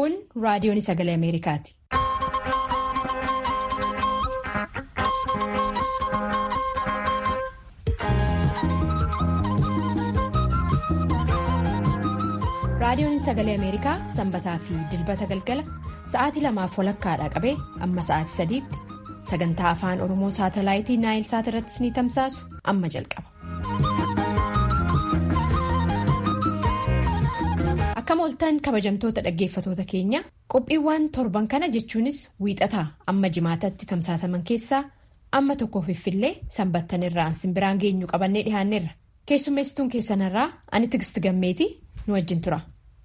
Kun raadiyoon sagalee Ameerikaati. Raadiyoon sagalee Ameerikaa sanbataa fi dilbata galgala sa'aatii lamaaf walakkaadhaa qabee amma sa'aatii sadiitti sagantaa afaan Oromoo saatalaayitii Naayil Saat irrattis ni tamsaasu amma jalqaba. Akkam ooltan kabajamtoota dhaggeeffatoota keenya qophiiwwan torban kana jechuunis wiixataa amma jimaatatti tamsaasaman keessaa amma tokkoof iffillee sanbattan irraan simbiraan geenyu qabannee dhiyaanneerra keessummeessituun keessanirraa ani tigist gammeetii nu wajjin tura.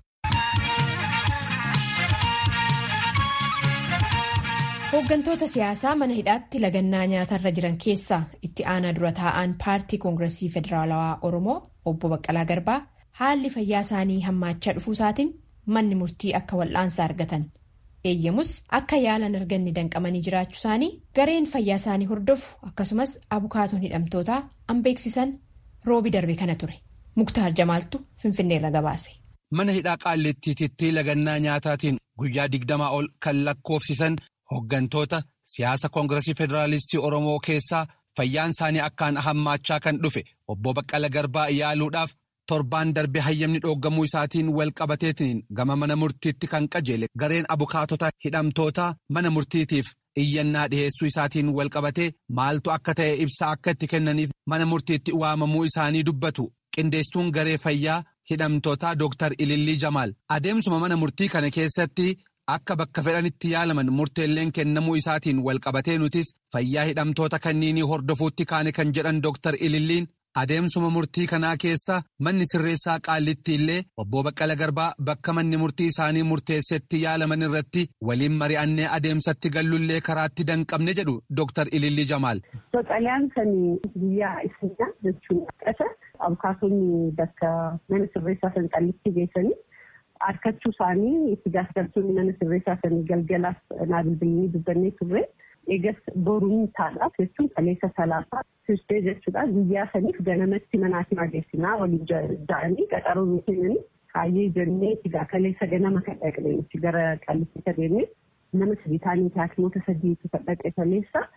Hooggantoota siyaasaa mana hidhaatti lagannaa nyaatarra jiran keessaa itti aanaa dura taa'an paartii koongiresii federaalawaa Oromoo obbo Baqqalaa Garbaa haalli fayyaa isaanii hammaachaa dhufuusaatiin manni murtii akka wal'aansa argatan eeyyamus akka yaalan arganne danqamanii jiraachuu isaanii gareen fayyaa isaanii hordofu akkasumas abukaatoon hidhamtootaa an beeksisan roobi darbe kana ture muktaar jamaaltu finfinneerra gabaase. Mana hidhaa qaallittiititti lagannaa nyaataatiin guyyaa digdamaa ol kan lakkoofsisan. Hooggantoota siyaasa koongiresii federaalistii Oromoo keessaa fayyaan isaanii akkaan hammaachaa kan dhufe obbo Baqqala Garbaa yaaluudhaaf torbaan darbe hayyamni dhooggamuu isaatiin wal qabateetiin gama mana murtiitti kan qajeele gareen abukaatota hidhamtootaa mana murtiitiif iyyannaa dhiheessuu isaatiin wal qabatee maaltu akka ta'e ibsa akka itti kennaniif mana murtiitti waamamuu isaanii dubbatu qindeessituun garee fayyaa hidhamtootaa Dr. Ilillii Jamaal adeemsuma mana murtii kana keessatti. Akka bakka fedhanitti yaalaman murteelleen kennamuu isaatiin wal qabatee nutis fayyaa hidhamtoota kanniinii hordofuutti kaane kan jedhan Dr. Ililliin adeemsuma murtii kanaa keessa manni sirreessaa qaallitti illee obbo Baqqala Garbaa bakka manni murtii isaanii murteessetti yaalaman irratti waliin mari'annee adeemsatti gallullee karaatti danqabne jedhu Dr. Ilillii Jamaal. Baqqalaan kan guyyaa isinaa jechuun qasa abukaatonni bakka mana sirreessaa san qaallitti geessanii. Harkachuu isaanii itti gaafatamtoonni mana sirreessaa sanii galgalaaf naa bilbilanii dubbannee turre eegas boruun taadhaaf jechuun kaleessa salaasaa tuustee jechuudha guyyaa saniif ganamatti manaatiin adeemsinaa waliin ja'anii qaxaroo nu kennanii kaayyee jennee egaa kaleessa ganama kan dhaqne nuti gara qallitti adeemne nama sadii taanii haakimoota sadiitu kan dhaqe kaleessa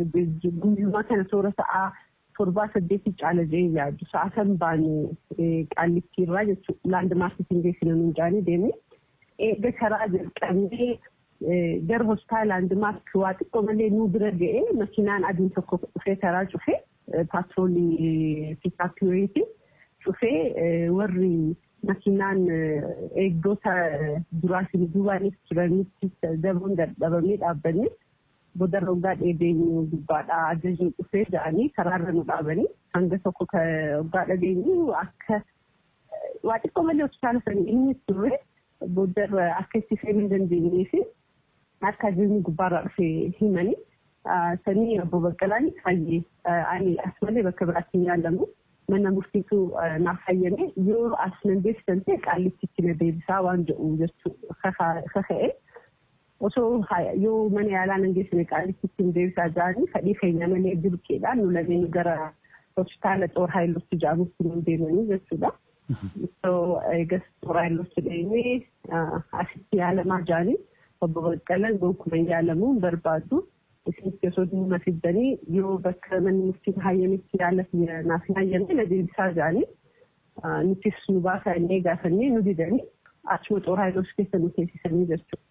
guyyumaa kana toora sa'aa. torbaa saddeetii caala jee yaaddu sa'a kan baane qaallittiirraa jechuudha laandmaarkitiin geessina nuun jaanii deemne eega karaa jalqabnee gara hospitaala laandmaarkii waa xiqqoo malee nuu bira ga'ee makiinaan adiin tokko dhufee karaa cufee paatroolii piikaapiyoyiiti cufee warri makiinaan eegdota duraatiin duubaanis turanitti daboon dadhabamee dhaabbanne. Boodarra waggaa dheedeenyu gubbaadhaa ajajni dhufee ja'anii karaarra nu dhaabanii hanga tokko waggaa dhageenyu akka waa xiqqoo malee hospitaala sanii inni turre boodarra akka itti seenuu hin dandeenyee fi akka ajajni gubbaarraa dhufee himanii sanii obbo Baqqalaan fayyee ani as malee bakka biraatti hin yaalamu mana murtiitu naaf fayyame yoo as nan deebisan ta'e qaallitti na deebisaa waan jedhu jechuu kaka'e. osoo yoo mana yaalaa nan geessine qaalitti ittiin deebisaa jiranii fedhii keenya malee dirqeedhaan nu lameen gara hospitaala xoor haayilotti jedhamutti nu deemanii jechuudha. Osoo eegas xoor haayilotti deemee asitti yaalamaa jiranii obbo Baqqalaan gonkumaa yaalamuu hin barbaadu. Isinitti osoo dhimma fiddanii yoo bakka manni murtiin hayyametti yaala naaf hayyame na deebisaa jiranii nutis nu baasaa innee gaafannee nu didanii achuma xoor haayilotti keessa nu teessisanii jechuudha.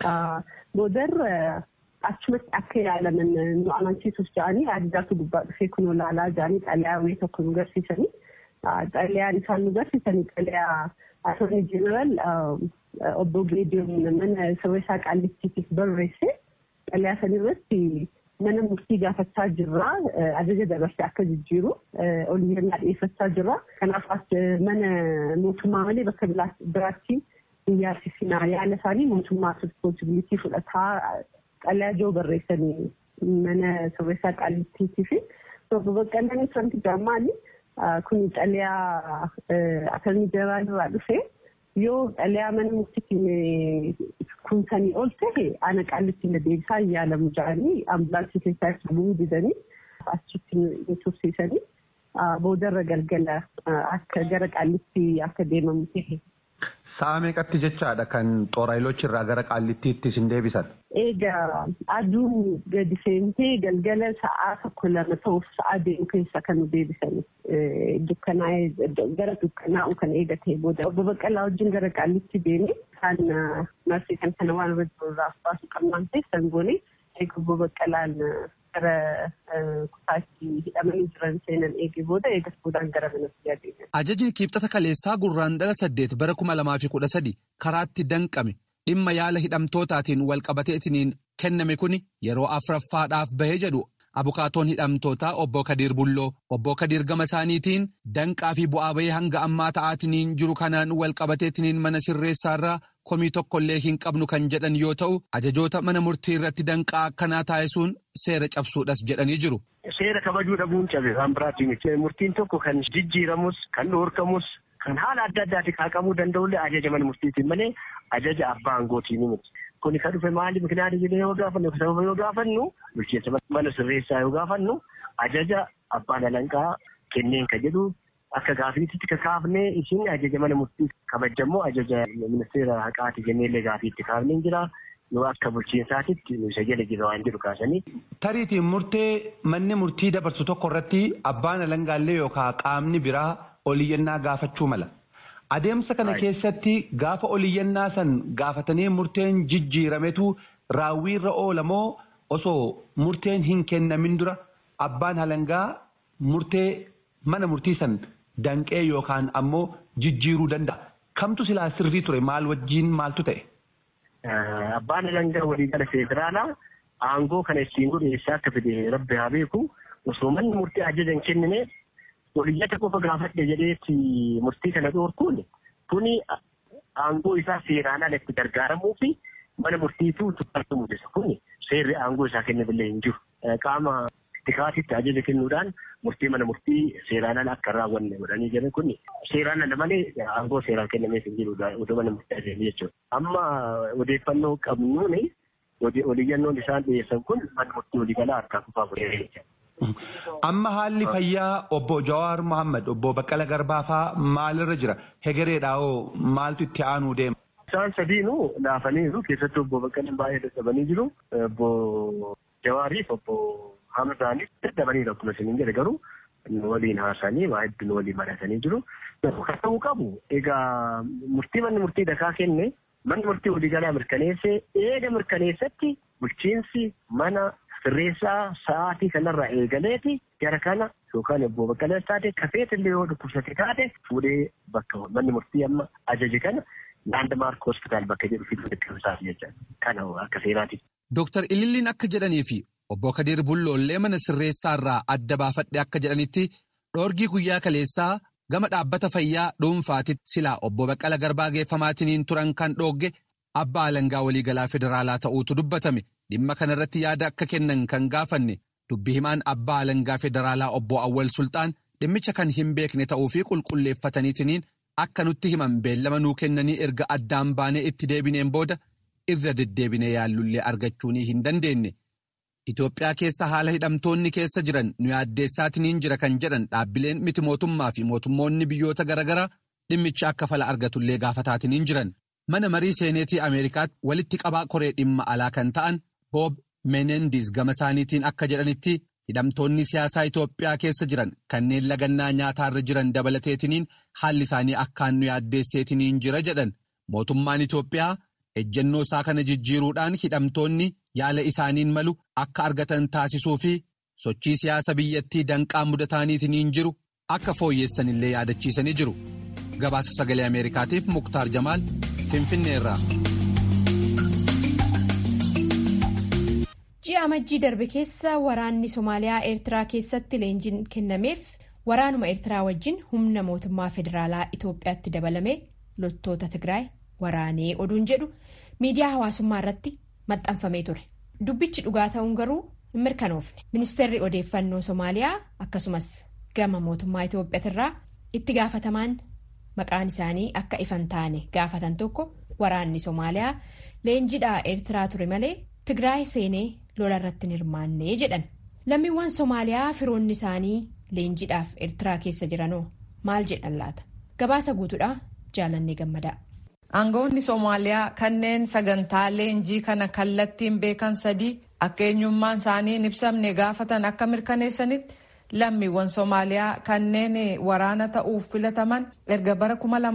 Boodarra achumatti akka yaalaman nu amansiisuuf jedhanii addaatu gubbaa dhufee kunoo laalaa jedhanii xalayaa wayii tokko nu garsiisanii xalayaan isaan nu garsiisanii xalayaa attornii jeneraal obbo Geediyoon mana sirreessaa qaallittiitiif barreesse xalayaa san irratti mana murtii gaafachaa jirraa ajaja dabarsee akka jijjiiru oliyyannaa dhiyeeffachaa jirra kanaaf mana mootummaa malee bakka biraatti. Iyyaarsisinaa yaala isaanii mootummaa responsibilitii fudhataa xalayaa joo barreessanii mana sirreessaa qaallittiitii fi obbo Baqqalaan wanti jaamaali kun xalayaa attornii jeneraal irraa dhufe yoo xalayaa mana murtiitiin kunsanii ol ta'e ana qaallitti na deebisaa hin yaalamu jedhanii ambulaansii keessaa itti bu'uu didanii achitti nu tursiisanii boodarra galgala akka gara qaallitti akka deemamu ta'e. Sa'a meeqatti jechaadha kan xoorayilochi irraa gara qaallittiitti isin deebisan? Egaa aduun gadi seentee galgala sa'aa tokko lama ta'uuf sa'aa deemu keessa kan nu deebisan dukkanaa'ee gara dukkanaa'u kan eegatee booda obbo Baqqalaa wajjin gara qaallitti deemee kan marsii kan kana waan irra irraa baasu qabnaan keessan goone eega obbo Baqqalaan gara kutaatti hidhamanii jiran seenan eegee booda eegas boodaan gara manatti adeeman. Ajajni kibxata kaleessaa gurraandhala saddeet bara kuma lamaa fi kudha sadi karaatti danqame dhimma yaala hidhamtootaatiin walqabateetiniin kenname kuni yeroo afuraffaadhaaf bahee jedhu abukaatoon hidhamtootaa obbo Kadiir Bulloo obbo Kadiir gama isaaniitiin danqaa fi bu'aa bahee hanga ammaa ta'aatiniin jiru kanaan walqabateetiniin mana sirreessaarraa komii tokkollee hin qabnu kan jedhan yoo ta'u ajajoota mana murtii irratti danqaa akkanaa taasisuun seera cabsuudhas jedhanii jiru. Seera kabajuu dhabuun cabe waan biraatiin murtiin tokko kan jijjiiramus kan dhoorkamus kan haala adda addaatiin kaaqamuu danda'ullee ajaja mana murtiitiin malee ajaja abbaa aangootiin miti. Kuni kan dhufe maali mikinaati jedhee yoo gaafannu sababa yoo gaafannu bulchiinsa mana sirreessaa yoo gaafannu ajaja abbaan alanqaa kenneen ka jedhu akka gaafiitti kaafnee isin ajaja mana murtii kabajammoo ajaja ministeera haqaati jenneellee gaafiitti kaafnee jira. yoo akka bulchiinsaatitti isa jala jira waan jedhu kaasanii. Tariitiin murtee manni murtii dabarsu tokko irratti abbaan alangaallee yookaan qaamni biraa oliyyannaa gaafachuu mala. Adeemsa kana keessatti gaafa oliyyannaa san gaafatanii murteen jijjiirametu raawwiirra oolamoo osoo murteen hin kennamin dura abbaan alangaa murtee mana murtii san danqee yookaan ammoo jijjiiruu danda'a. Kamtu silaa sirrii ture maal wajjiin maaltu ta'e? Abbaan alangaa waliigala federaalaa aangoo kana ittiin godhu eessaa akka fide rabbi haa beeku osoo manni murtii ajaja hin kennine oliyyata qofa gaafadhe jedheetti murtii kana dhoorkuun kuni aangoo isaa seeraan ala itti gargaaramuu fi mana murtiitu tuffatu mul'isa kuni seerri aangoo isaa kennamillee hin jiru. Qaama tikaatitti ajaja kennuudhaan murtii mana murtii seeraan ala akka raawwanne godhanii jiran kun seeraan ala malee aangoo seeraan kennameef hin jirudha odoo mana murtii ajaja jechuudha. Amma odeeffannoo qabnuun oliyyannoon isaan dhiyeessan kun mana murtii waliigalaa harkaa kufaa godhee Amma haalli fayyaa obbo Jawaar Mohaammed obbo Baqqala Garbaa fa'aa maalirra jira? Hegereedhaawoo maaltu itti aanuu deema? Isaan sadiinuu laafaniiru keessattuu obbo Baqqalaan baay'ee dadhabanii jiru. Obbo Jawaariif obbo Hamzaanis dadhabaniiru akkuma isin jedhe garuu waliin haasanii waa hedduun waliin mari'atanii jiru. Kan ta'uu qabu egaa murtii manni murtii dakaa kenne manni murtii waliigalaa mirkaneessee eega mirkaneessatti bulchiinsi mana sirreessaa sa'aatii kanarraa eegaleeti gara kana yookaan obbo Baqqalaas taate kafeetillee yoo dhukkubsate taate fuudhee bakka manni murtii amma ajaje kana laandmaark hospitaal bakka jedhu fiduu deddeebisaaf jecha kana akka seeraati. Dooktar Ililliin akka jedhanii fi obbo Kadir Bulloollee mana sirreessaa irraa adda baafadhe akka jedhanitti dhoorgii guyyaa kaleessaa gama dhaabbata fayyaa dhuunfaatitti silaa obbo Baqqala Garbaa geeffamaatiniin turan kan dhoogge abbaa alangaa waliigalaa federaalaa ta'uutu dubbatame. Dhimma kanarratti yaada akka kennan kan gaafanne dubbi himaan abbaa alangaa federaalaa obbo Awwal Sultaan dhimmicha kan hin beekne ta'uu fi qulqulleeffataniitiniin akka nutti himan beellama nuu kennanii erga addaan baanee itti deebineen booda irra deddeebinee yaallullee argachuu hin dandeenye. Itoophiyaa keessa haala hidhamtoonni keessa jiran nu yaaddeessaatiniin jira kan jedhan dhaabbileen miti mootummaa fi mootummoonni biyyoota garaagaraa dhimmicha akka fala argatullee gaafataatiniin jiran. Mana marii seeneetii Ameerikaatti walitti qabaa koree dhimma alaa kan ta'an. Boob Menendis gama isaaniitiin akka jedhanitti hidhamtoonni siyaasaa Itoophiyaa keessa jiran kanneen lagannaa nyaataarra jiran dabalateetiniin haalli isaanii akkaan nu yaaddeesseetiniin jira jedhan mootummaan Itoophiyaa ejjennoo isaa kana jijjiiruudhaan hidhamtoonni yaala isaaniin malu akka argatan taasisuu fi sochii siyaasa biyyattii danqaa mudataaniitiniin jiru akka fooyyeessanillee yaadachiisanii jiru. Gabaasa sagalee Ameerikaatiif Muktaar Jamaal Finfinneerraa. ji'a amajjii darbe keessa waraanni somaaliyaa eertiraa keessatti leenjiin kennameef waraanuma eertiraa wajjin humna mootummaa federaalaa itoophiyaatti dabalame loltoota tigraay waraanee oduun jedhu miidiyaa hawaasummaa irratti maxxanfamee ture dubbichi dhugaa ta'uun garuu hin mirkanoofne ministeerri odeeffannoo somaaliyaa akkasumas gama mootummaa itoophiyaatirraa itti gaafatamaan maqaan isaanii akka ifan taane gaafatan tokko waraanni somaaliyaa leenjidhaa eertiraa ture malee tigraay seenee. lola irratti hin hirmaannee jedhan lammiiwwan somaaliyaa firoonni isaanii leenjidhaaf eertiraa keessa jiranoo maal jedhan laata gabaasa guutuudhaa jaalannee gammadaa. Aangawoonni Soomaaliyaa kanneen sagantaa leenjii kana kallattiin beekan sadii akka eenyummaan isaanii hin ibsamne gaafatan akka mirkaneessanitti lammiiwwan Soomaaliyaa kanneen waraana ta'uuf filataman erga bara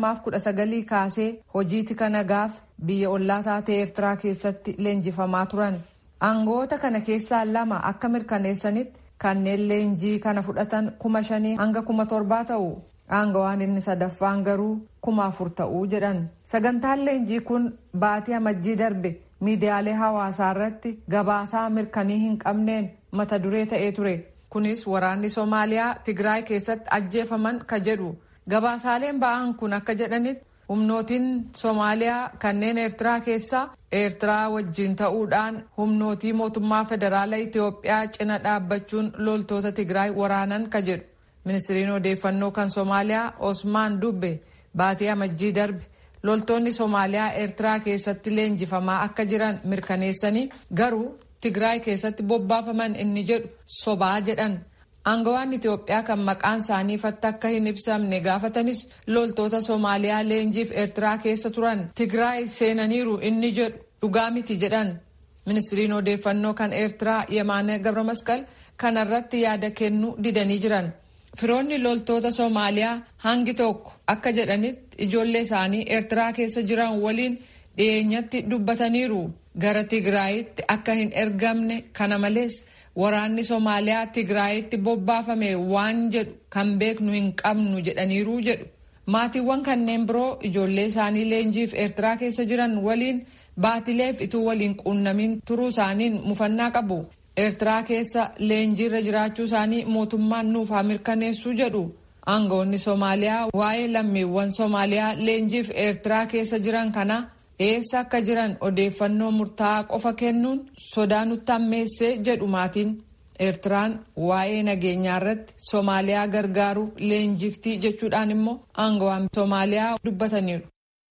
2019 kaasee hojiiti kana gaaf biyya ollaa taatee Eertiraa keessatti leenjifamaa turan. Aangawoota kana keessaa lama akka mirkaneessanitti kanneen leenjii kana fudhatan kuma shanii hanga kuma torbaa ta'u. Aangawaan inni sadaffaan garuu kuma afur ta'uu jedhan. Sagantaan leenjii kun baatii amajjii darbe miidiyaalee hawaasaa irratti gabaasaa mirkanii hin qabneen mata duree ta'ee ture. Kunis waraanni Soomaaliyaa Tigraay keessatti ajjeefaman ka jedhu. Gabaasaaleen ba'an kun akka jedhanitti humnootiin Soomaaliyaa kanneen Eertiraa keessaa Eertiraa wajjin ta'uudhaan humnootii mootummaa federaalaa Itoophiyaa cina dhaabbachuun loltoota Tigraay waraanan ka jedhu. Ministiriin odeeffannoo kan Soomaaliyaa Osmaan Dubbe baatii amajjii darbe loltoonni Soomaaliyaa Eertiraa keessatti leenjifamaa akka jiran mirkaneessanii garuu Tigraay keessatti bobbaafaman inni jedhu sobaa jedhan. Aangawaan Itoophiyaa kan maqaan isaanii ifatti akka hin ibsamne gaafatanis loltoota Soomaaliyaa leenjiif Eertiraa keessa turan Tigraay seenaniiru inni jedhu dhugaa miti jedhan. Ministiriin odeeffannoo kan Eertiraa Yemaane Gabramasqal kanarratti yaada kennuu didanii jiran. Firoonni loltoota Soomaaliyaa hangi tokko akka jedhanitti ijoollee isaanii Eertiraa keessa jiran waliin dhiyeenyatti dubbataniiru. Gara Tigraayitti akka hin ergamne kana malees waraanni Soomaaliyaa Tigraayitti bobbaafame waan jedhu kan beeknu hin qabnu jedhaniiru jedhu. Maatiiwwan kanneen biroo ijoollee isaanii leenjiif Eertiraa keessa jiran waliin baatileef ituu waliin quunnamin turuu isaaniin mufannaa qabu. Eertiraa keessa leenjiirra jiraachuu isaanii mootummaan nuuf haa mirkaneessuu jedhu. Aangawoonni Soomaaliyaa waa'ee lammiiwwan Soomaaliyaa leenjiif Eertiraa keessa jiran kana eessa akka jiran odeeffannoo murtaa'aa qofa kennuun sodaa nutti hammeessee jedhu maatiin. Eertiraan waa'ee nageenyaa irratti Soomaaliyaa gargaaruuf leenjiftii jechuudhaan immoo aangawaan Soomaaliyaa dubbataniiru.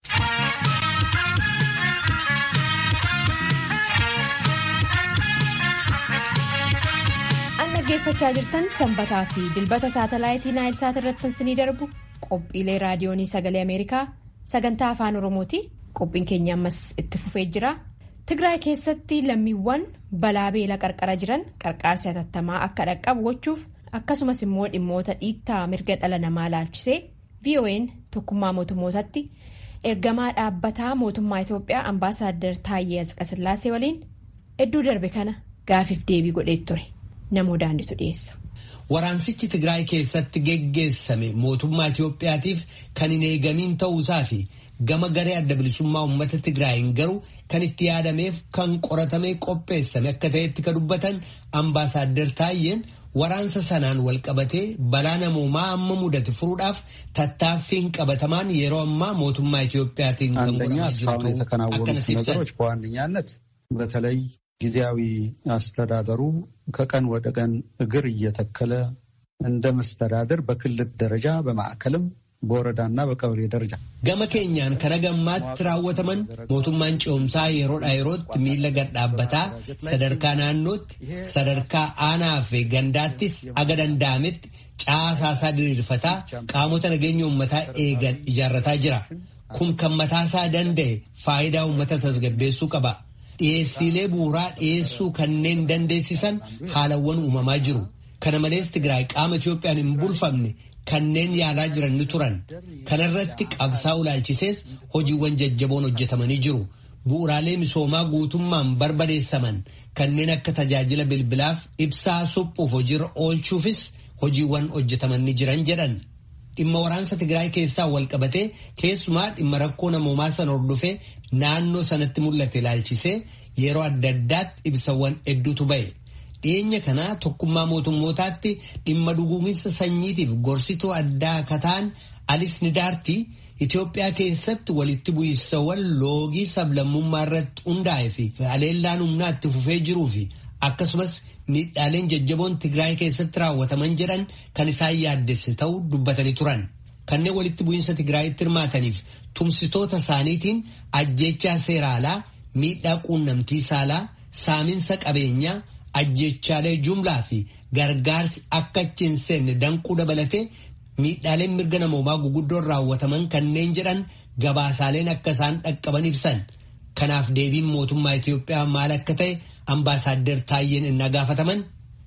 dhaggeeffachaa jirtan sanbataa fi dilbata saatalaayitii naayilsaat irratti isinii darbu qophiilee raadiyoonii sagalee ameerikaa sagantaa afaan oromooti qophiin keenya ammas itti fufee jira tigraay keessatti lammiiwwan balaa beela qarqara jiran qarqaarsi hatattamaa akka dhaqqabu gochuuf akkasumas immoo dhimmoota dhiittaa mirga dhala namaa laalchisee vo'n tokkummaa mootummootatti ergamaa dhaabbataa mootummaa itiyoophiyaa ambaasaaddar taayyee asqasillaasee waliin hedduu darbe kana gaafiif deebii godhee ture. namoo daanditu dhiyeessa. Waraansichi Tigraay keessatti geggeessame mootummaa Itiyoophiyaatiif kan hin eegamiin ta'uusaa fi gama garee adda bilisummaa uummata Tigraayin garuu kan itti yaadameef kan qoratamee qopheessame akka ta'etti kan dubbatan ambaasaaddar Taayyeen waraansa sanaan wal qabatee balaa namoomaa amma mudate furuudhaaf tattaaffiin qabatamaan yeroo ammaa mootummaa Itiyoophiyaatiin kan አንደኛ እስካሁን የተከናወኑት ነገሮች በዋነኛነት በተለይ ጊዜያዊ አስተዳደሩ ከቀን ወደ ቀን እግር እየተከለ እንደ መስተዳደር በክልል ደረጃ በማዕከልም በወረዳና በቀበሌ ደረጃ ገመ ኬኛን ከነገማት raawwataman mootummaan ce'umsaa yeroodhaa yerootti miila gadhaabbataa sadarkaa naannootti sadarkaa aanaa fi gandaattis aga danda'ametti caasaasaa diriirfataa qaamota nageenya uummataa eegan ijaarrataa jira kun kan mataasaa danda'e faayidaa uummata tasgabbeessuu qaba. dhiyeessiilee bu'uuraa dhiyeessuu kanneen dandeessisan haalawwan uumamaa jiru. Kana malees Tigraay qaama Itiyoophiyaan hin bulfamne kanneen yaalaa jiran ni turan. Kanarratti qabsaa ulaalchisees hojiiwwan jajjaboon hojjetamanii jiru. Bu'uuraalee misoomaa guutummaan barbadeessaman kanneen akka tajaajila bilbilaaf ibsaa suphuuf hojiirra oolchuufis hojiiwwan hojjetaman ni jiran jedhan. Dhimma waraansa Tigraay keessaa wal qabatee keessumaa dhimma rakkoo namoomaa sana hordofee naannoo sanatti mul'ate ilaalchisee yeroo adda addaatti ibsawwan hedduutu ba'e. Dhiyeenya kanaa tokkummaa mootummootaatti dhimma dhuguuminsa sanyiitiif gorsituu addaa akka ta'an Alis Nidaartii Itoophiyaa keessatti walitti bu'iinsawwan loogii sablammummaa irratti hundaa'e fi haleellaan humnaa itti fufee jiruu fi akkasumas miidhaaleen jajjaboon Tigraay keessatti raawwataman jedhan kan isaan yaaddesse ta'uu dubbatanii turan. Kanneen walitti bu'iinsa Tigraayitti hirmaataniif tumsitoota isaaniitiin ajjechaa seeraalaa, miidhaa quunnamtii saalaa, saaminsa qabeenyaa, ajjechaalee jumlaa fi gargaarsi akka achi hin seenne danquu dabalatee miidhaaleen mirga namoomaa guguddoon raawwataman kanneen jedhan gabaasaaleen akka isaan dhaqqaban ibsan. Kanaaf deebiin mootummaa Itoophiyaa maal akka ta'e አምባሳደር ታዬን እናጋፈተመን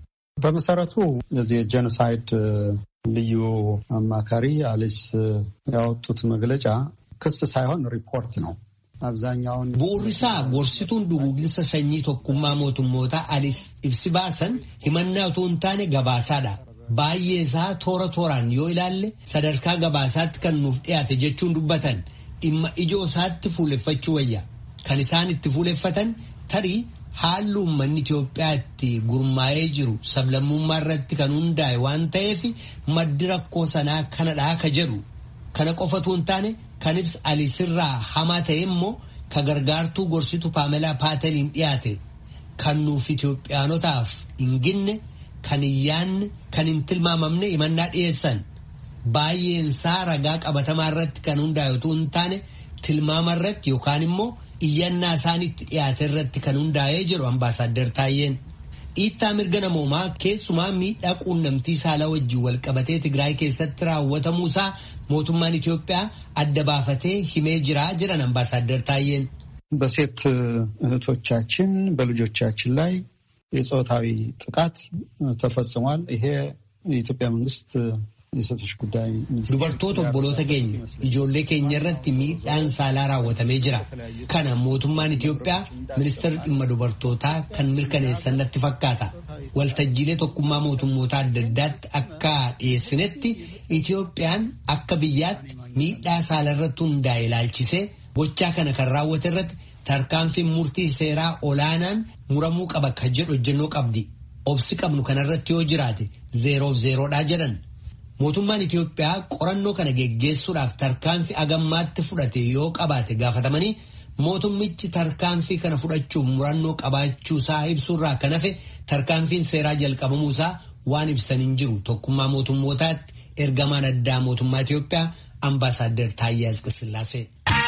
በመሰረቱ የዚህ የጄኖሳይድ ልዩ አማካሪ አሊስ ያወጡት መግለጫ ክስ ሳይሆን ሪፖርት ነው። አብዛኛውን ቡሪሳ ጎርሲቱን ዱጉግንሰ ሰኚ ቶኩማ ሞቱሞታ አሊስ ኢብሲ ባሰን ሂመና ቱን ታኔ ገባሳዳ ባየሳ ቶረ ቶራን ዮ ኢላለ ሰደርካ ገባሳት ከኑፍ dhiyaate jechuun dubbatan dhimma ijoo isaatti fuuleffachuu wayya kan isaan itti fuuleffatan tarii haalli uummanni Itoophiyaa itti gurmaa'ee jiru sablammummaa irratti kan hundaa'e waan ta'eef maddi rakkoo sanaa kanadhaa ka jedhu kana qofatu hin taane kan ibsa alisirraa hamaa ta'e immoo ka gargaartuu gorsitu paamelaa paateliin dhiyaate kan nuuf Itoophiyaanotaaf hin ginne kan hin yaanne kan hin tilmaamamne himannaa dhiyeessan baay'een isaa ragaa qabatamaa irratti kan hundaa'e utuu hin taane tilmaama irratti yookaan immoo iyyannaa isaanitti dhiyaate irratti kan hundaa'ee jiru ambaasaadder Taayyeen. Dhiittaa mirga namoomaa keessumaa miidhaa quunnamtii saalaa wajjin walqabatee Tigraay keessatti raawwatamuusaa mootummaan Itoophiyaa adda baafatee himee jiraa jiran ambaasaadder Taayyeen. በሴት እህቶቻችን በልጆቻችን ላይ የፆታዊ ጥቃት ተፈጽሟል። ይሄ የኢትዮጵያ መንግስት የሴቶች ጉዳይ dubartoota obboloota keenya ijoollee keenya irratti miidhaan saalaa raawwatamee jira kana mootummaan Itoophiyaa ministeerri dhimma dubartootaa kan mirkaneessan natti fakkaata waltajjiilee tokkummaa mootummoota adda addaatti akka dhiyeessinetti Itoophiyaan akka biyyaatti miidhaa saala irratti hundaa'e ilaalchisee gochaa kana kan raawwate irratti tarkaanfiin murtii seeraa olaanaan muramuu qaba kan jedhu hojjennoo qabdi obsi qabnu kanarratti yoo jiraate zeeroof zeeroodhaa jedhan. Mootummaan Itoophiyaa qorannoo kana geggeessuudhaaf tarkaanfii agammaatti fudhate yoo qabaate gaafatamanii mootummichi tarkaanfii kana fudhachuuf murannoo qabaachuusaa ibsuurraa kan hafe tarkaanfiin seeraa jalqabamuusaa waan ibsan hin jiru tokkummaa mootummootaatti ergamaan addaa mootummaa Itoophiyaa ambaasaadder Taayyaa Asqasillaasee.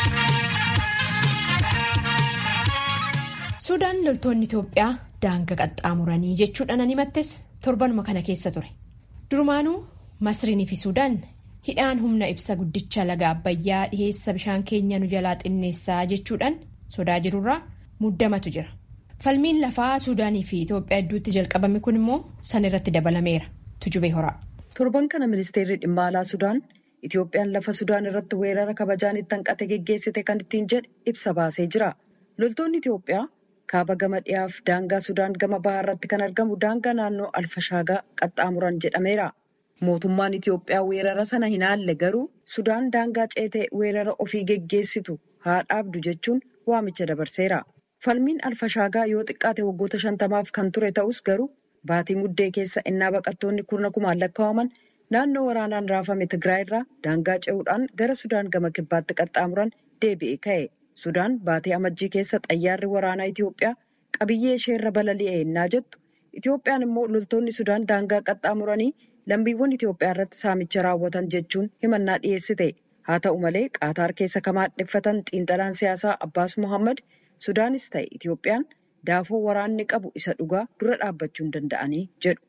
Suudaan loltoonni Itoophiyaa daanga qaxxaamuranii jechuudhaan ani himattes torbanuma kana keessa ture. Durumaanuu Masriinii fi Suudaan hidhaan humna ibsa guddicha laga Abbayyaa dhiheessa bishaan keenya nu jalaa xinneessaa jechuudhaan sodaa jirurraa muddamatu jira. Falmiin lafaa Suudaanii fi Itoophiyaa hedduutti jalqabame kun immoo san irratti dabalameera. Tujubee horaa. Torban kana ministeerri dhimma alaa Sudaan Itoophiyaan lafa Sudaan irratti weerara kabajaan itti hanqate geggeessite kan ittiin jedhe ibsa baasee jira. Loltoonni Itoophiyaa kaaba gama dhiyaaf daangaa Sudaan gama bahaa irratti kan argamu daangaa naannoo Alfashaagaa qaxxaamuran jedhameera. Mootummaan Itoophiyaa weerara sana hin haalle garuu Sudaan daangaa ceetee weerara ofii geggeessitu haa dhaabdu jechuun waamicha dabarseera. Falmiin Alfashaagaa yoo xiqqaate waggoota shantamaaf kan ture ta'us garuu baatii muddee keessa innaa baqattoonni kurna kumaan lakkaa'aman naannoo waraanaan raafame Tigraay irraa daangaa ce'uudhaan gara Sudaan gama kibbaatti qaxxaamuran deebi'ee ka'e. Sudaan baatee amajjii keessa xayyaarri waraanaa Itoophiyaa qabiyyee isheerra balali'e innaa jettu Itoophiyaan immoo loltoonni Sudaan daangaa qaxxaamuranii lammiiwwan Itoophiyaa irratti saamicha raawwatan jechuun himannaa dhiyeessite. Haa ta'u malee Qaataar keessa kan maadheffatan xiinxalaan siyaasaa Abbaas Muhammad Sudaanis ta'e Itoophiyaan daafoo waraanni qabu isa dhugaa dura dhaabbachuu hin danda'anii jedhu.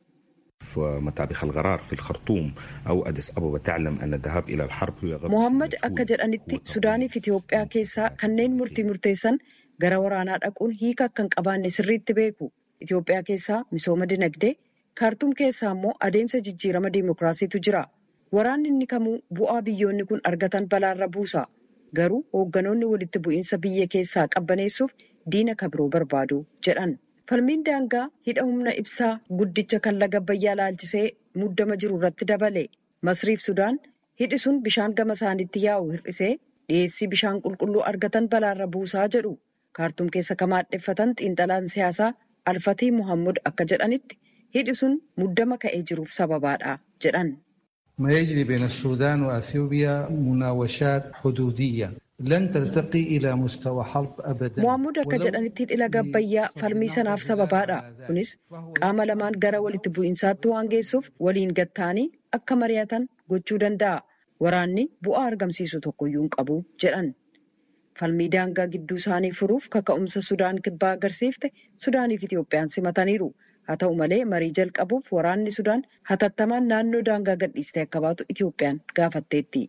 Muhammad akka jedhanitti Sudaaniif Itoophiyaa keessaa kanneen murtii murteessan gara waraanaa dhaquun hiika akka hin qabaanne sirriitti beeku. Itoophiyaa keessaa misooma dinagdee, kaartuum keessaa immoo adeemsa jijjiirama diimokiraasiitu jira. Waraanni inni kamuu bu'aa biyyoonni kun argatan balaarra buusa. Garuu hoogganoonni walitti bu'iinsa biyya keessaa qabbaneessuuf diina kabiroo barbaadu jedhan. Falmiin daangaa hidha humna ibsaa guddicha kan laga Abbayyaa laalchisee muddama jiru irratti dabale. Masriif Sudaan hidhi sun bishaan gama isaaniitti yaa'u hir'isee dhiyeessii bishaan qulqulluu argatan balaarra buusaa jedhu. Kaartuum keessa kan maadheffatan xiinxalaan siyaasaa Alfatii Muhammad akka jedhanitti hidhi sun muddama ka'ee jiruuf sababaadha jedhan. ما يجري بين السودان وأثيوبيا مناوشات حدودية لن ترتقي إلى مستوى حرب أبدا Muhammad akka jedhanitti hidhi laga Abbayyaa falmii sanaaf sababaadha. Kunis qaama lamaan gara walitti bu'iinsaatti waan geessuuf waliin gattaanii akka mari'atan gochuu danda'a. Waraanni bu'aa argamsiisu tokkoyyuu hin qabu jedhan. Falmii daangaa gidduu isaanii furuuf kaka'umsa Sudaan kibbaa agarsiifte Sudaaniif Itoophiyaan simataniiru. haa ta'u malee marii jalqabuuf waraanni sudaan hatattamaan naannoo daangaa gadhiistee akka baatu itiyoophiyaan gaafatteetti.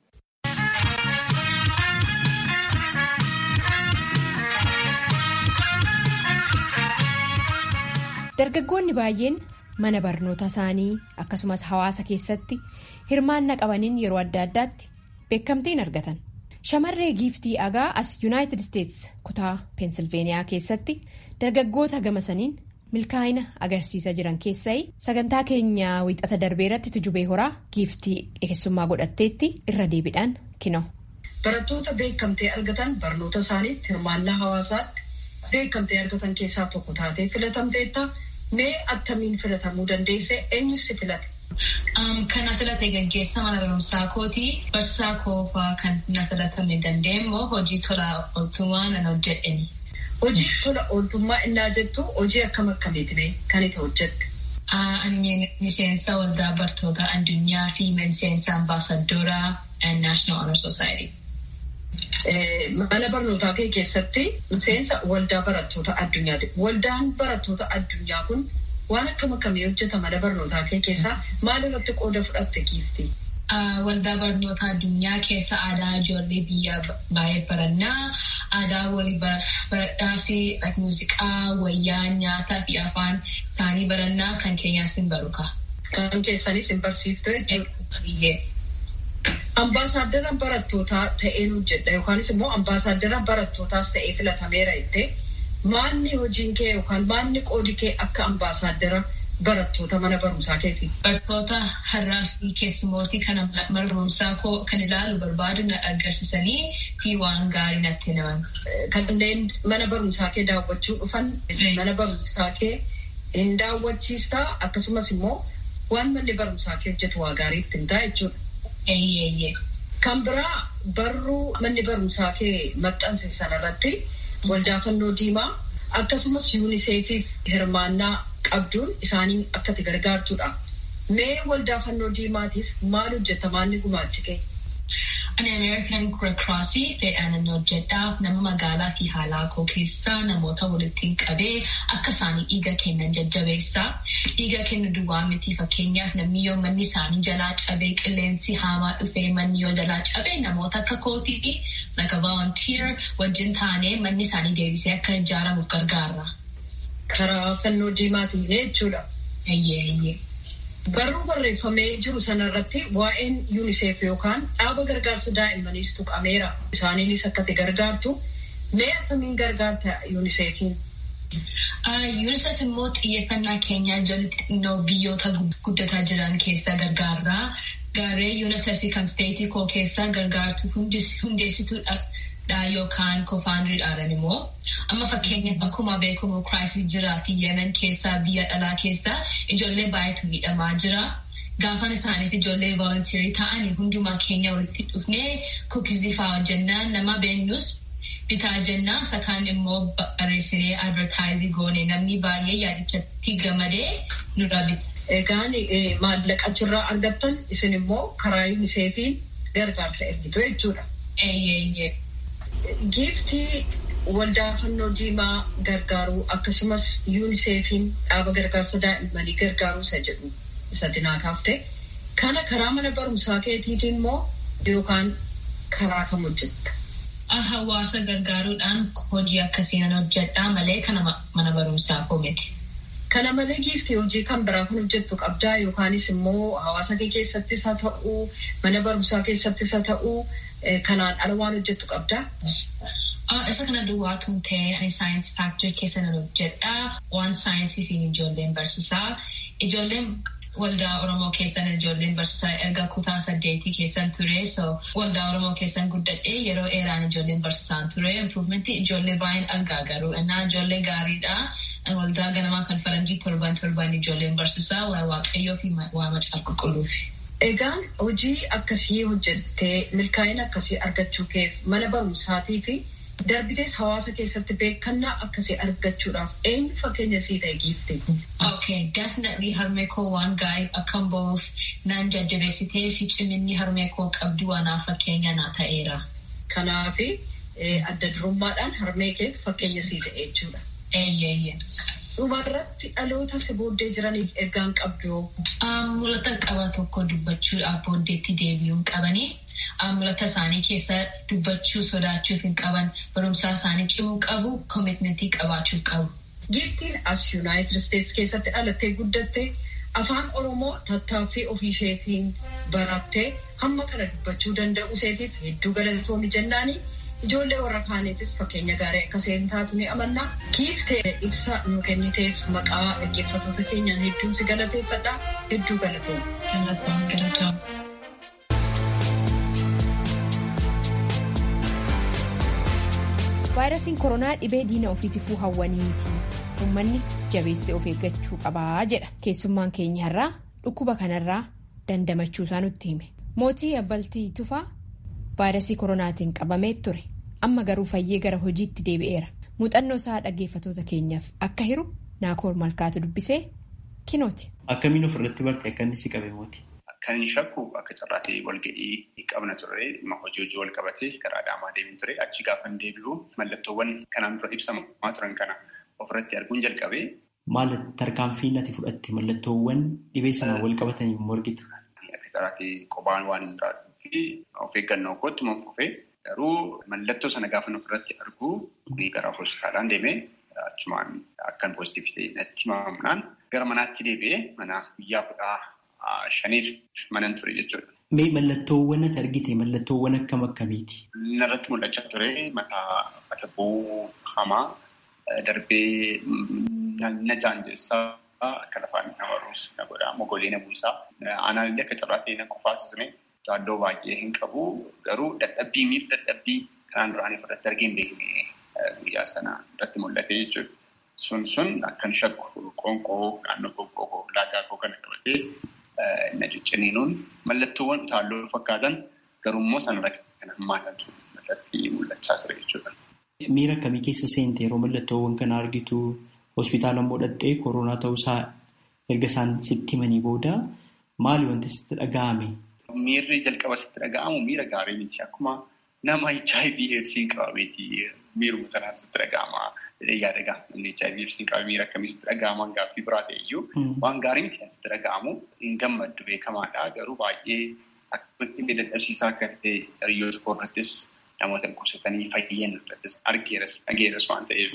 dargaggoonni baay'een mana barnoota isaanii akkasumas hawaasa keessatti hirmaannaa qabaniin yeroo adda addaatti beekamtiin argatan shamarree giiftii agaa as yuunaayitid isteets kutaa peensilveeniyaa keessatti dargaggoota gamasaniin milkaa'ina agarsiisaa jiran keessaa sagantaa keenya wiixata darbee irratti tujubee horaa giiftii keessummaa godhatteetti irra deebiidhaan kino. barattoota beekamtee argatan barnoota isaaniitti hirmaannaa hawaasaatti beekamtee argatan keessaa tokko taatee filatamteetta. Mee attamiin filatamuu dandeesse eenyus si filate? Kan na filate gaggeessa mana barumsaa kooti. Barsiisaa koofaa kan na filatame dandeenyee hojii tola ooltummaa nan hojjedheni. Hojii tola ooltummaa innaa jettu hojii akkam akkamiitiin kan itti hojjette? Ani miseensa waldaa bartoota addunyaa fi miseensa ambaasadooraa National Honor Society. Mana barnootaa kee keessatti miseensa waldaa barattoota addunyaati. Waldaan barattoota addunyaa kun waan akkam akkamii hojjeta mana barnootaa kee keessaa maal irratti qooda fudhatte giiftii? Waldaa barnoota addunyaa keessa aadaa ijoollee biyyaa baay'ee barannaa. Aadaa walii baradhaa fi muuziqaa, wayyaa, nyaataa fi afaan isaanii barannaa kan keenyaas hin baruka. Kan keessanis hin barsiifte jechuudha. Ambaasaaddaraan barattootaa ta'een hojjedha yookaanis immoo ambaasaaddaraan barattootaas ta'ee filatameera jettee maanni hojiin kee yookaan maanni qoodi kee akka ambaasaaddara barattoota mana barumsaa keeti. Barattoota har'aa fi keessumootii kan mana barumsaa koo kan ilaalu barbaadu na agarsiisanii fi waan gaarii natti himan. Kanneen mana barumsaa kee daawwachuu dhufan mana barumsaa kee hin daawwachiistaa akkasumas immoo waan manni barumsaa kee hojjetu waa gaarii ittiin ta'a jechuudha. Kan biraa barruu manni barumsaa kee maxxanse sanarratti waldaa fannoo diimaa akkasumas yuuniseefiif hirmaannaa qabduun isaanii akka itti gargaartudha. Mee waldaa fannoo diimaatiif maal hojjetta maalni gumaachi kee? Ani Ameerikan Red Crossii fedhaan hojjedhaaf nama magaalaa fi haalaa koo keessaa namoota walitti qabee akka isaanii dhiiga kennan jajjabeessaa. Dhiiga kennu duwwaa miti fakkeenyaaf namni yoo manni isaanii jalaa cabee qilleensi haamaa dhufee manni yoo jalaa cabee namoota akka kootii like a volunteer wajjin taanee manni isaanii deebisee akka ijaaramuuf gargaarra. Karaa fannoo diimaatiin jechuudha. Eeyyee eeyyee. Barruu barreeffamee jiru sanarratti waa'een yuuniseef yookaan dhaaba gargaarsa daa'immaniis tuqameera. Isaaniinis akka itti gargaartu mee akkamiin gargaarta yuuniseefiin? UNICEF immoo xiyyeeffannaa keenyaa ijoollee xixinnoo biyyoota guddataa jiran keessa gargaarraa. Gaaree UNICEF kan steetii koo keessa gargaartu hundeessituudha yookaan koofaandiriidhaan immoo amma fakkeenyaaf akkuma beekamu kiraayisii jiraa fi yemen keessaa biyya dhalaa keessaa ijoollee baay'eetu miidhamaa jira. Gaafan isaaniif ijoollee volontiirii ta'anii hundumaa keenya walitti dhufnee kuukizii fa'aa hojjennaan nama beeknus bitaa jennaan sakaan immoo barreessinee advertaayizii goone namni baay'ee yaadichatti gamadee nurra bita. Egaan maallaqa achirraa argattan isin immoo karaa yuuniseefii gargaarsa ergitu jechuudha. Eeyyee. Giiftii waldaa fannoo diimaa gargaaruu akkasumas yuuniseefiin dhaaba gargaarsa daa'immanii gargaaruu isa jedhu isa dinaa kaaftee kana karaa mana barumsaa keetiitiin immoo yookaan karaa kam hojjetta? Hawaasa gargaaruudhaan hojii akkasiin hojjedhaa malee kana mana barumsaa koo miti. Kana malee giiftii hojii kan biraa kan hojjettu qabdaa yookaanis immoo hawaasa kee keessattis haa ta'uu mana barumsaa keessattis haa ta'uu kanaan ala waan hojjettu qabdaa? Isa kana duwwaatuun ta'ee ani saayinsii faaktirii keessa nan hojjedhaa. Waan saayinsii fi ijoolleen barsiisaa. Ijoolleen waldaa Oromoo keessan ijoolleen barsiisaa erga kutaa saddeetii keessan ture. So waldaa Oromoo keessan guddadhee yeroo dheeraan ijoolleen barsiisaan ture. Improvementii ijoollee baay'een argaa garuu innaa ijoollee gaariidha. Waldaa ganamaa kan faranjii torban torban ijoolleen barsiisaa waa waaqayyoo fi waa macaa qulqulluufi. Egaan hojii akkasii hojjettee milkaa'ina akkasii argachuu keef mana barumsaatii fi darbitees hawaasa keessatti beekannaa akkasii argachuudhaaf eenyu fakkeenya sii ta'e giifte? Okay, definitely harmee koo waan gaarii akkan ba'uuf naan jajjabeessitee fi ciminni harmee koo qabdu waanaaf fakkeenya naa ta'eera. Kanaaf adda durummaadhaan harmee keetu fakkeenya sii ta'e jechuudha. Eeyyee. dhumarratti dhaloota si booddee jiraniif ergaan qabdu. Mul'ata qaba tokko dubbachuudhaaf booddeetti deebi'uun qabanii mul'ata isaanii keessa dubbachuu sodaachuuf hin qaban barumsaa isaanii cimuu qabu koomitmentii qabaachuuf qabu. Giiftiin as Yuunaayitid Isteetsi keessatti dhalattee guddatte afaan Oromoo tattaaffii ofii isheetiin barattee hamma kana dubbachuu danda'u isheetiif hedduu galatoomi jennaanii ijoollee warra kaaniifis fakkeenya gaarii akka isheen taatu ni amanna. Giiftee ibsa nu kenniteef maqaa dhaggeeffattoota keenyaan hedduun si galateeffadha. Hedduu galatooma. vaayirasiin koronaa dhibee diina ofiitifuu hawwanii miti uummanni jabeessee of eeggachuu qabaa jedha keessummaan keenya irraa dhukkuba kanarraa dandamachuu isaa nutti hime mootii abbaltii tufaa vaayirasii koronaatiin qabamee ture amma garuu fayyee gara hojiitti deebi'eera muuxannoo isaa dhaggeeffatoota keenyaaf akka hiru naakoor malkaatu dubbisee kinooti. Akkamiin ofirratti barte akka inni si qabe mooti? Kan inni shakku akka carraatee walga'ii qabna ture dhimma hojii hojii wal qabatee karaa Adaamaa deemin ture achi gaafa deebi'u mallattoowwan kanaan dura ibsamaa turan kana ofirratti arguun jalqabee. Maal tarkaanfii ati fudhatte mallattoowwan dhibee sanaan wal qabatanii morgita? Akka carraatee qophaan waan hin taane of eeggannoo kootti man fufee garuu mallattoo sana gaafa ofirratti argu gara hospitaalaan deemee achumaan akkan poozitiivii ta'e natti himamnaan gara manaatti deebi'ee mana guyyaa kudha shaniif manan ture jechuudha. Mee mallattoowwan ati argite mallattoowwan akkam akkamiiti? Narratti mul'achaa ture mataa mata bu'uu hamaa darbee na jaanjessaa akka lafaan nama ruus na godhaa mogolee na buusaa aanaallee akka carraatee na qofaasisne taaddoo baay'ee hin qabu garuu dadhabbii miif dadhabbii kanaan duraanii fudhatte argee hin beekne guyyaa sana irratti mul'ate jechuudha. Sun sun akkan shakku qoonqoo naannoo qoonqoo laagaa koo kana qabatee na cicciniinuun mallattoowwan taalloo fakkaatan garummoo sanarra kan hammaatantu irratti mul'achaa ture jechuudha. Miira akkamii keessa seente yeroo mallattoowwan kana argitu hospitaala immoo dhattee koronaa ta'uusaa erga isaan sitti himanii booda maali wanti sitti dhaga'ame? Miirri jalqaba sitti dhaga'amu miira gaarii miti akkuma nama HIV eedsiin qabameeti miiruma sanaan sitti dhaga'ama. yaada gaafa namni HIV eedsiin qabame miira akkamii sitti dhaga'ama gaaffii biraa ta'e iyyuu waan gaarii miti sitti dhaga'amu hin gammaddu beekamaadha garuu baay'ee akka dadhabsiisaa akka ta'e hiriyoota koo irrattis namoota dhukkubsatanii fayyan irrattis argeeras dhageeras waan ta'eef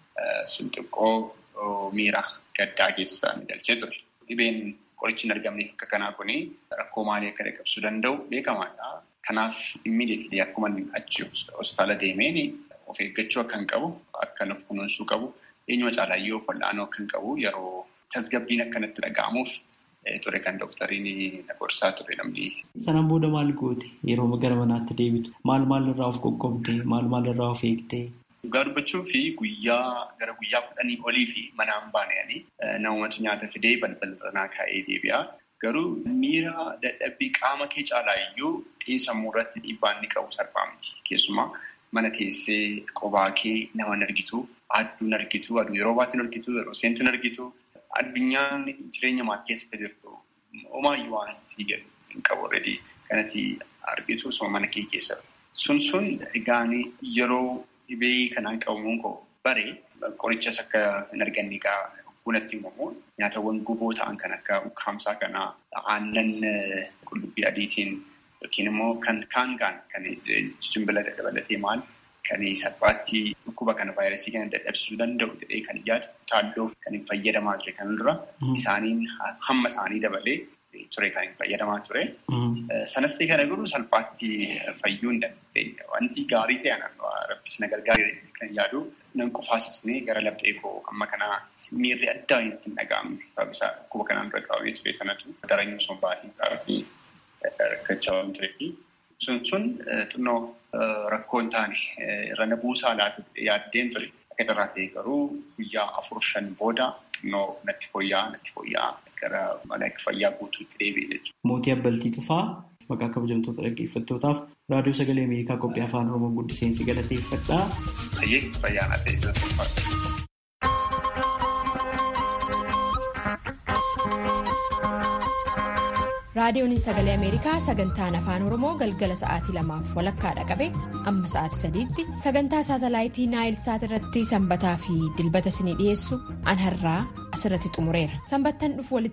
sun xiqqoo miira gaddaa keessa ni galchee ture. Dhibeen qorichi hin argamneef akka kanaa kuni rakkoo maalii akka dhaqqabsiisuu danda'u beekamaadha. Kanaaf immiidiyeetilii akkuma achi hospitaala deemeen of eeggachuu akka hin qabu, akka of kunuunsuu qabu, eenyuma caalayyoo of wal'aanuu akka hin qabu yeroo tasgabbiin akkanatti dhaga'amuuf ture kan doktariin na gorsaa ture namni. Sanaan booda maal goote yeroo gara manaatti deebitu? Maal maal irraa of qoqqoobde? Maal maal irraa of eegde? Dhugaa dubbachuu fi guyyaa gara guyyaa kudhanii olii fi manaan baananii namumatu nyaata fidee balbala kaa'ee deebi'a. Garuu miira dadhabbii qaama kee caalaa iyyuu xiinsammuu irratti dhiibbaan ni qabu salphaa miti. Keessumaa mana teessee qobaa kee nama hin argitu, aduu hin argitu, aduu yeroo baatti hin argitu, yeroo seentu hin argitu. Addunyaan jireenya maatii keessatti jirtu homaayyuu waan sii jedhu hin qabu already kanatti argitu osoo mana kee keessa. Sun sun egaan yeroo dhibee kanaan qabamuun koo bare qorichas akka hin arganne egaa bunatti himamu nyaatawwan guboo ta'an kan akka ukkaamsaa kanaa aannan qullubbii adiitiin yookiin immoo kan kaangaan kan jimbila dabalatee maal kan salphaatti dhukkuba kana vaayirasii kana dadhabsiisuu danda'u jedhee kan yaadu taalloo kan hin fayyadamaa ture kan dura isaaniin hamma isaanii dabalee ture kan hin fayyadamaa ture. Sanas ta'e kana garuu salphaatti fayyuu hin dandeenye. Wanti gaarii ta'e rabbis na gargaaree kan yaadu nan qofaasisnee gara laphee koo amma kanaa miirri addaa hin dhaga'amne. Sababisa dhukkuba kanaan dura qabamee ture sanatu daranyuu sun baay'ee rakkachaa waan tureefi sun sun xinnoo rakkoo hin taane irra na buusaa laatu yaaddeen ture. Akka irraa ta'e garuu guyyaa afur shan booda xinnoo natti fooyya'aa natti fooyya'aa gara mana fayyaa guutuutti deebi'e jechuudha. Mootii Abbaltii Tufaa maqaa kabajamtoota dhaggeeffattootaaf raadiyoo sagalee Ameerikaa qophii afaan Oromoo guddiseensi galateeffadhaa. Hayyee fayyaanaa ta'e raadiyoon sagalee ameerikaa sagantaan afaan oromoo galgala sa'aatii lamaaf walakkaadha qabe amma sa'aatii sadiitti sagantaa saatalaayitii naayilsaat irratti sanbataa fi dilbata isinii dhiyeessu an har'aa asirratti xumureera sanbattan dhufu